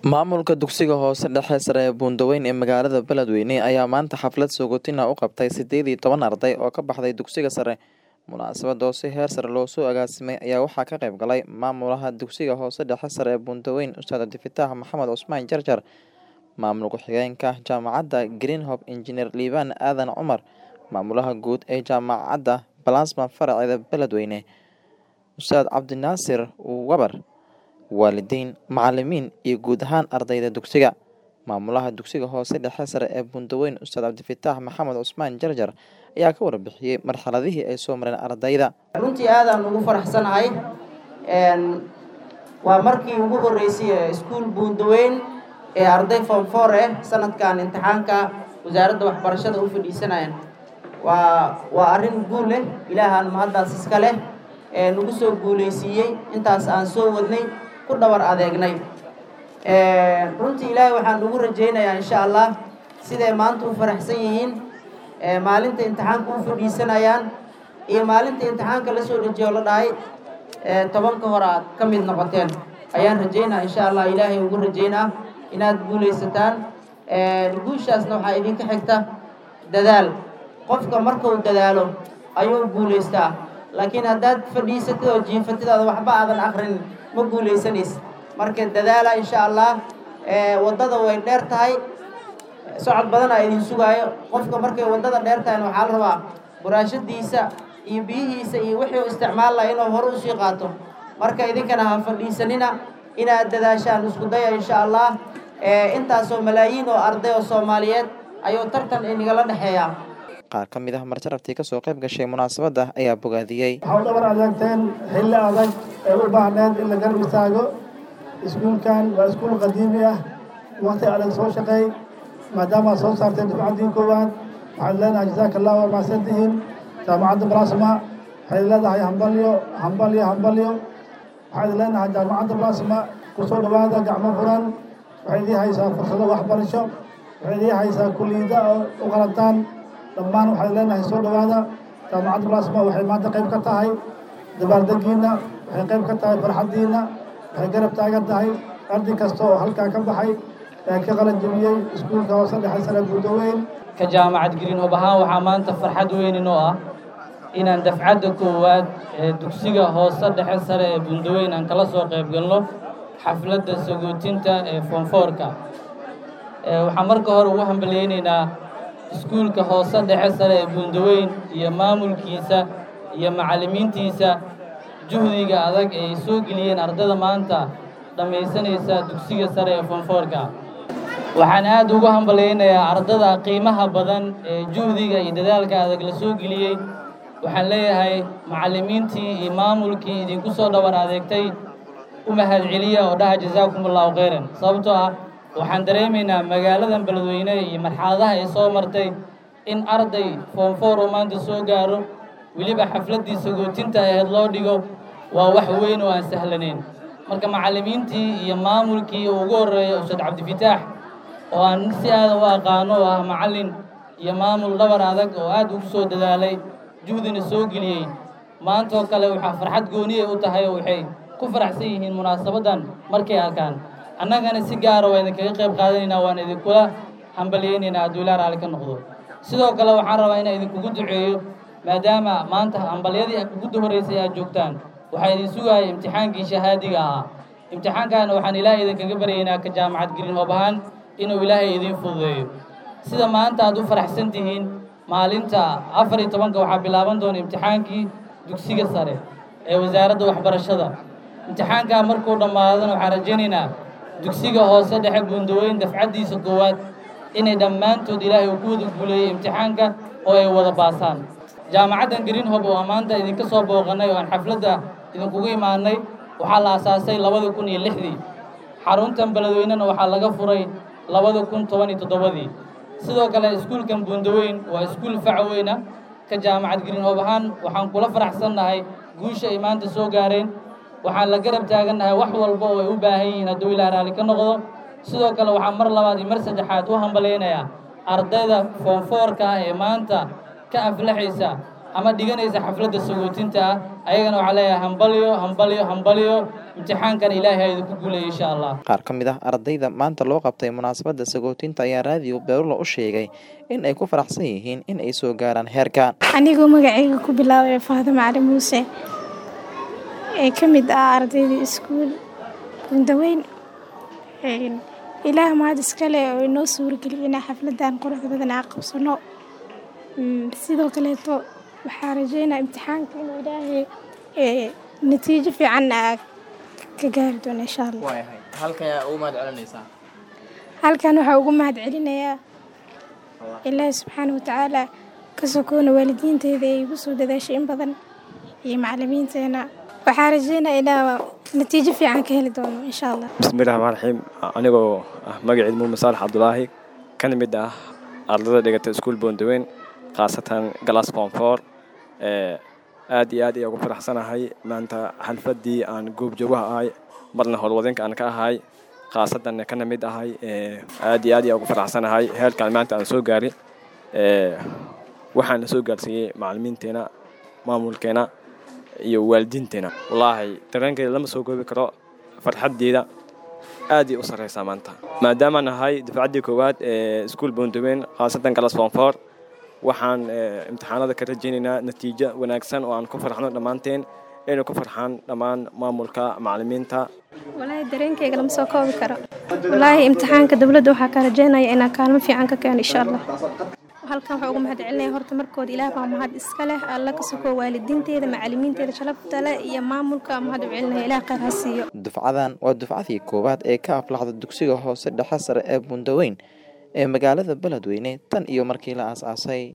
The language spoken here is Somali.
Maamulka dugsiga hoose dhexe sare ee Buundaweyn ee magaalada Beledweyne ayaa maanta xaflad sagootin ah u qabtay sideed iyo toban arday oo ka baxday dugsiga sare. Munaasabadda oo si heer sare loo soo agaasimay ayaa waxaa ka qayb galay maamulaha dugsiga hoose dhexe sare ee Buundaweyn Ustaad Cabdifataax Maxamed Cusmaan Jarjar, maamul ku-xigeenka jaamacadda Greenhope Injineer Liibaan Aadan Cumar, maamulaha guud ee jaamacadda Plasma faraceeda Beledweyne Ustaad Cabdinaasir Wabar, waalidiin, macalimiin iyo guud ahaan ardayda dugsiga. Maamulaha dugsiga hoose dhexe sare ee Buundaweyn Ustaad Cabdifataax Maxamed Cusmaan Jarjar ayaa ka warbixiyay marxaladihii ay soo mareen ardayda. runtii aadaan ugu faraxsanahay waa markii ugu horeysay ee iskuul buundaweyn ee arday form four ah sanadkan imtixaanka wasaaradda waxbarashada u fadhiisanayaan waa waa arrin guul leh ilaahaan mahaddaas iska leh ee nagu soo guuleysiiyey intaas aan soo wadnay ku dhabar adeegnay runtii ilaahay waxaan ugu rajaynayaa insha allah siday maanta u faraxsan yihiin maalinta imtixaanka u fadhiisanayaan iyo maalinta imtixaanka la soo dejiyo la dhahay tobanka hore aad ka mid noqoteen ayaan rajaynaa insha allah ilaahay ugu rajaynaa inaad guulaysataan guushaasna waxaa idinka xigta dadaal qofka markuu dadaalo ayuu guulaystaa laakiin haddaad fadhiisatid oo jiifatidaada waxba aadan akrin ma guulaysanaysa marka dadaala insha allah waddada way dheer tahay socod badanaa idin sugaayo qofka markay waddada dheer tahayna waxaa la rabaa buraashadiisa iyo biyihiisa iyo wixii u isticmaal laha inuu hore usii qaato marka idinkana ha fadhiisanina inaad dadaashaan isku daya insha allah intaasoo malaayiin oo arday oo soomaaliyeed ayuu tartan inagala dhexeeyaa Qaar ka mid ah marjarabtii kasoo qayb gashay munaasabadda ayaa bogaadiyey. waxaa u dhabar adeegteen xilli adag ee u baahneed in la garab istaago iskuulkan waa iskuul qadiimi ah waqti adag soo shaqeey maadaama aad soo saarteen dufcaddii koowaad waxaad leenahay jasaaka allah waa mahadsantihiin jaamacadda balasma waxayd leedahay hambalyo hambalyo hambalyo waxaad leenahay jaamacadda balasma kusoo dhowaada gacmo furan waxay idii haysaa fursado waxbarasho waxay idii haysaa kulliyada oo u qalantaan dhammaan waxaad leenahay soo dhowaada jaamacadda balasma waxay maanta qayb ka tahay dabaaldegiina waxay qayb ka tahay farxaddiina waxay garab taagan tahay arday kasta oo halkaa ka baxay ee ka qalan jebiyey iskuulka hoose dhexe sare buudaweyn ka jaamacad greenhope ahaan waxaa maanta farxad weyn inoo ah inaan dafcadda koowaad ee dugsiga hoose dhexe sare ee buundaweyn aan kala soo qayb galno xafladda sagootinta ee foonfoorka waxaan marka hore ugu hambalyeynaynaa iskuulka hoose dhexe sare ee buundaweyn iyo maamulkiisa iyo macallimiintiisa juhdiga adag ee ay soo geliyeen ardayda maanta dhammaysanaysa dugsiga sare ee foonfoorka waxaan aad ugu hambalyaynayaa ardada qiimaha badan ee juhdiga iyo dadaalka adag la soo geliyey waxaan leeyahay macallimiintii iyo maamulkii idinku soo dhabar adeegtay u mahadceliya oo dhaha jasaakum allahu khayran sababtoo ah waxaan dareemaynaa magaaladan beledweyne iyo marxaladaha ay soo martay in arday foonfoor oo maanta soo gaaro weliba xafladdii sagootinta aheyd loo dhigo waa wax weyn oo aan sahlanayn marka macallimiintii iyo maamulkii uu ugu horreeya ustaad cabdifataax oo aan si aada u aqaano oo ah macallin iyo maamul dhabar adag oo aad ugu soo dadaalay juhdina soo geliyey maantaoo kale waxaa farxad gooniyay u tahay oo waxay ku faraxsan yihiin munaasabaddan markay arkaan annagana si gaara waa idinkaga qayb qaadanaynaa waan idinkula hambalyaynaynaa hadduu ilaa raalli ka noqdo sidoo kale waxaan rabaa inaan idinkugu duceeyo maadaama maanta hambalyadii ugu horreysay aad joogtaan waxaa idin sugaaya imtixaankii shahaadiga ahaa imtixaankaana waxaan ilaahay idinkaga baryaynaa ka jaamacad greenhope ahaan inuu ilaahay idiin fududeeyo sida maanta aad u faraxsan tihiin maalinta afar iyo tobanka waxaa bilaaban doona imtixaankii dugsiga sare ee wasaaradda waxbarashada imtixaankaa markuu dhammaadana waxaan rajaynaynaa dugsiga hoose dhexe buundaweyn dafcaddiisa koowaad inay dhammaantood ilaahay uu ku wada guuleeyey imtixaanka oo ay wada baasaan jaamacaddan greenhope oo maanta idinka soo booqannay oo aan xafladda idinkugu imaanay waxaa la asaasay labada kun iyo lixdii xaruntan beledweynena waxaa laga furay labada kun toban iyo toddobadii sidoo kale iskuulkan buundaweyn waa iskuul fac weyna ka jaamacad greenhope ahaan waxaan kula faraxsannahay guusha ay maanta soo gaareen waxaan la garab taagannahay wax walba oo ay u baahan yihiin hadduu ilaa raalli ka noqdo sidoo kale waxaan mar labaad iyo mar saddexaad u hambalaynayaa ardayda foonfoorka ah ee maanta ka aflaxaysa ama dhiganaysa xafladda sagootinta ah ayagana waxaa leeyahay hambalyo hambalyo hambalyo imtixaankan ilaahay ha idinku guulaya insha allah qaar ka mid ah ardayda maanta loo qabtay munaasabadda sagootinta ayaa raadiyo beerulla u sheegay in ay ku faraxsan yihiin in ay soo gaaraan heerkan anigoo magacayga ku bilaabaya faadimo cali muuse ee ka mid ah ardayda iskuul bundaweyn ilaah mahad iskale oo inoo suurageliya inaa xafladan quruxda badan aa qabsano sidoo kaleeto waxaa rajeynaa imtixaanka inuu ilaahay natiijo fiican aa ka gaari doono insha allah halkan waxaa ugu mahad celinayaa ilaahi subxaana watacaala ka sokoona waalidiinteeda ee igu soo dadaashay in badan iyo macalimiinteena waxaa rajeynaa inaa natiijo fiican ka heli doono insha allah bismillahi raxmaan raxiim anigoo ah magaciid muume saalax cabdulaahi kana mid ah ardayda dhigata iskuul boondaweyn khaasatan galas koonfoor aad iyo aad ayaa ugu faraxsanahay maanta xalfaddii aan goobjoogaha ahay marna howlwadeenka aan ka ahay khaasadan kana mid ahay aad iyo aad ayaa ugu faraxsanahay heerkaan maanta aan soo gaari waxaan la soo gaarsiiyey macalimiinteena maamulkeena iyo waalidiinteena wallaahi dareenkeeda lama soo goobi karo farxaddeeda aaday u sarreysaa maanta maadaamaan ahay dafcaddii koowaad ee iskuul boondaweyn khaasatan galas foonfoor waxaan imtixaanada ka rajaynaynaa natiijo wanaagsan oo aan ku farxno dhammaanteen inay ku farxaan dhammaan maamulka macalimiinta walaahi dareenkayga lama soo koobi karo walaahi imtixaanka dowladda waxaa ka rajaynaya inaa kaalmo fiican ka keeno insha allah halkan waxaa ugu mahad celinaya horta markooda ilaah baa mahad iska leh alla ka sokoo waalidiinteeda macalimiinteeda sharafta leh iyo maamulka mahad u celinaya ilaah khayr ha siiyo dufcadan waa dufcadii koowaad ee ka aflaxda dugsiga hoose dhexe sare ee bundaweyn ee magaalada beledweyne tan iyo markii la aas-aasay